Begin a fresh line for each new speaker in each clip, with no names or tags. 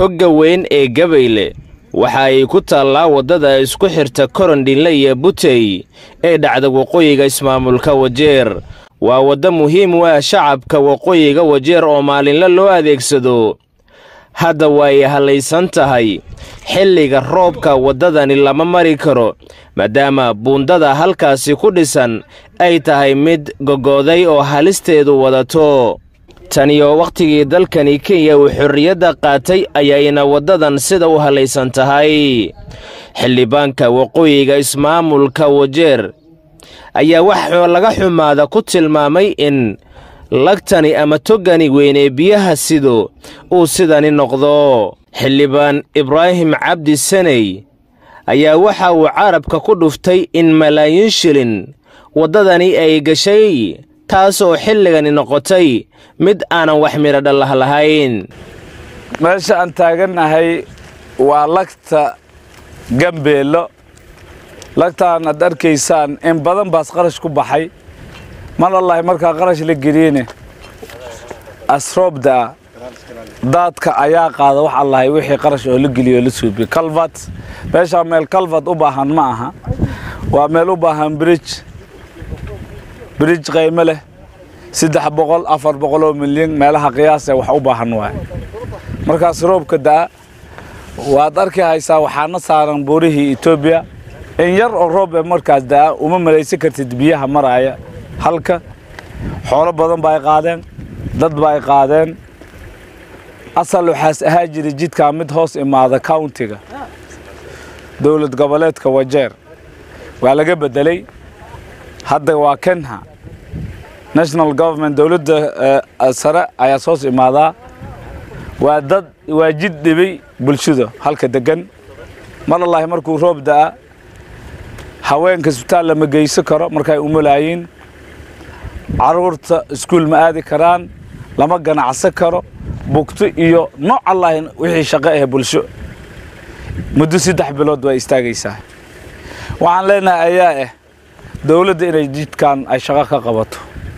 togga weyn ee gabayle waxa ay ku taallaa waddada isku xirta korondhinle iyo butey ee dhacda waqooyiga ismaamulka wajeer waa waddo muhiim u ah shacabka waqooyiga wajeer oo maalinle loo adeegsado hadda way hallaysan tahay xilliga roobka waddadani lama mari karo maadaama buundada halkaasi ku dhisan ay tahay mid gogooday oo halisteedu wadato taniyo wakhtigii dalkani kenya uu xorriyadda qaatay ayayna waddadan sida u hallaysan tahay xildhibaanka waqooyiga ismaamulka wajeer ayaa waxoo laga xumaada ku tilmaamay in lagtani ama toggani weynee biyaha sido uu sidani noqdo xildhibaan ibraahim cabdi saney ayaa waxa uu carabka ku dhuftay in malaayiin shilin waddadani ay gashay taasoo xilligani noqotay mid aanan wax midho dhallah lahayn
meesha aan taagannahay waa lagta gambeello lagtaan aad arkaysaan in badan baas qarash ku baxay mar allahi markaa qarash la geliyene asroobdaa daadka ayaa qaada wax allahay wixii qarash oo la geliyo oo la suubiyo calvat meeshaa meel calvat u baahan ma aha waa meel u baahan bridge bridge qaymo leh saddex boqol afar boqol oo milyan meelaha qiyaasee wax u baahan waay markaas roobka da'a waad arki haysaa waxaana saaran buurihii etoobiya in yar oo roob ee markaas da'a uma malaysan kartid biyaha maraaya halka xoolo badan ba ay qaadeen dad ba ay qaadeen asal waxaas ahaa jiray jidkaa mid hoos imaada countiga dowlad goboleedka wajeer waa laga beddelay hadda waa kenha national government dowladda sare ayaa soos imaadaa waa dad waa jid dhibay bulshada halka degan mar allahi markuu roob da'a haweenka isbitaal lama geysan karo markay umulaayiin carruurta iskuul ma aadi karaan lama ganacsan karo bugto iyo nooc allahi wixii shaqo ah bulsho muddo saddex bilood waa istaagaysaa waxaan leenahay ayaa ah dowladda inay jidkan ay shaqo ka qabato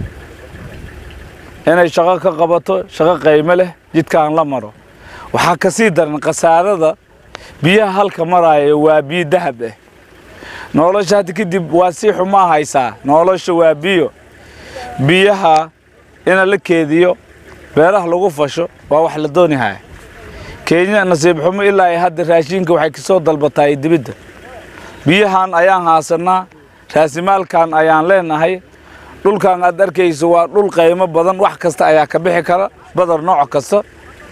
inay shaqo ka qabato shaqo qaymo leh jidkaan la maro waxaa ka sii daran khasaarada biyaha halka maraaya waa biyo dahab ah nolosha hadda kadib waa sii xumaa haysaa nolosha waa biyo biyaha ina la keediyo beeraha lagu fasho waa wax la doonihaya kenya nasiib xumo ilaa ay hadda raashinka waxay kasoo dalbataay dibidda biyahan ayaan haasannaa raasimaalkan ayaan leenahay dhulkan aad arkayso waa dhul qaymo badan wax kasta ayaa ka bixi kara badar nooc kasta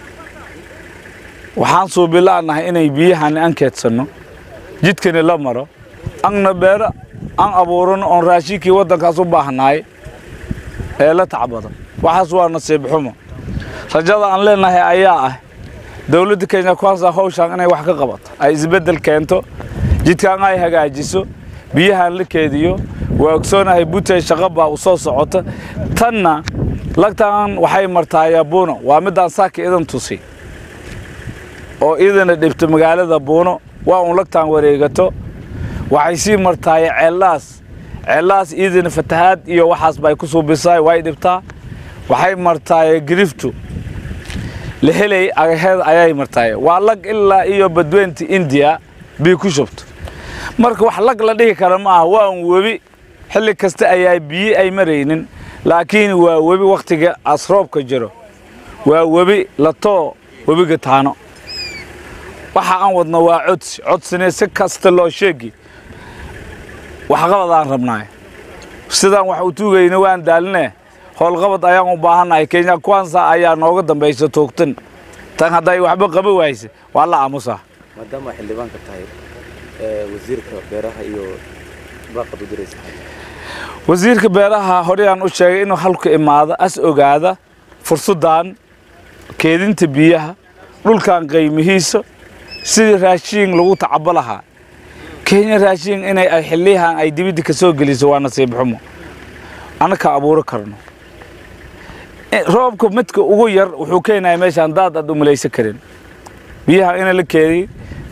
waxaan suubilaanahay inay biyahani an keedsanno jidkani la maro anna beero aan abuurano oon raashinkii waddankaas u baahnaay ee la tacbado waxaas waa nasiib xumo rajada aan leenahay ayaa ah dowladda kenya kwansa hawshaan inay wax ka qabato ay isbeddel keento jidkaan ay hagaajiso biyahan la keediyo waa ogsoonahay butey shaqo baa u soo socota tanna lagtaan waxay martaayaa buuno waa middaan saaka idan tusi oo idana dhibto magaalada buuno waa uun lagtaan wareegato waxay sii martaaya ceellaas ceellaas iidana fatahaad iyo waxaas bay ku suubisaay way dhibtaa waxay martaaya giriftu la helay agaheed ayay martaaya waa lag ilaa iyo badweynta indiya bii ku shubto marka wax lag la dhihi kara ma aha waa un webi xilli kasta ayaa biyo ay maraynin laakiin waa webi wakhtiga asroobka jiro waa webi latoo webiga taano waxa aan wadno waa codsi codsine si kasta loo sheegi waxqabadaan rabnaay sidaan wax u tuugayna waan daaline howlqabad ayaan u baahannahay kenya kwansa ayaa nooga dambaysa toogtan tan hadday waxba qaba wayse waa la aamusaa
maadaama xildhibaanka tahay wasiirka beeraha iyo baaqad u diraysa
wasiirka beeraha horeyaan u sheegay inuu halku imaado as ogaada fursaddan keedinta biyaha dhulkan qaymihiisa sidii raashiin lagu tacabo lahaa kenya raashiin inay ay xiliyahan ay dibidda ka soo geliso waa nasiib xumo annaka abuuro karno roobka midka ugu yar wuxuu keenaya meeshaan daad aad u malaysan karin biyaha ina la keediy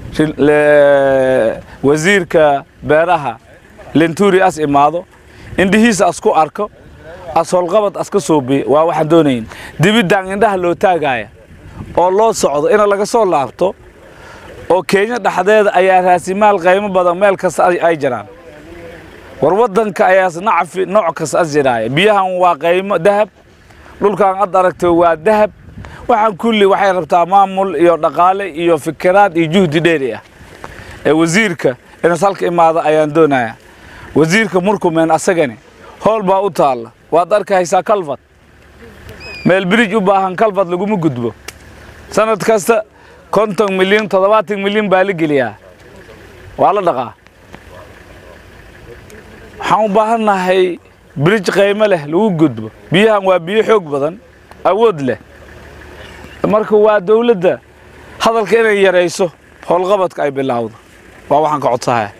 wasiirka beeraha lenturi as imaado indhihiisa as ku arko as howlqabad as ka suubiyo waa waxaan doonayn dibiddan indhaha loo taagaya oo loo socdo ina laga soo laabto oo kenya dhexdeeda ayaa raasimaal qaymo badan meel kasta ay ay jiraan war waddanka ayaas nacfi nooc kasta as jiraaya biyahan waa qaymo dahab dhulkan ad aragto waa dahab waxaan kulli waxay rabtaa maamul iyo dhaqaale iyo fikiraad iyo juhdi dheeri ah ee wasiirka inas halka imaada ayaan doonayaa wasiirka murkumeen asagani howl baa u taalla waad arkaysaa kalfad meel birij u baahan kalfad laguma gudbo sanad kasta konton milyan toddobaatan milyan baa la geliyaa waa la dhaqaa waxaan u baahannahay birij qaymo leh lagu gudbo biyahan waa biyo xoog badan awood leh marka waa dawladda hadalka inay yarayso howlqabadka ay bilaawdo waa waxaan ka codsahaya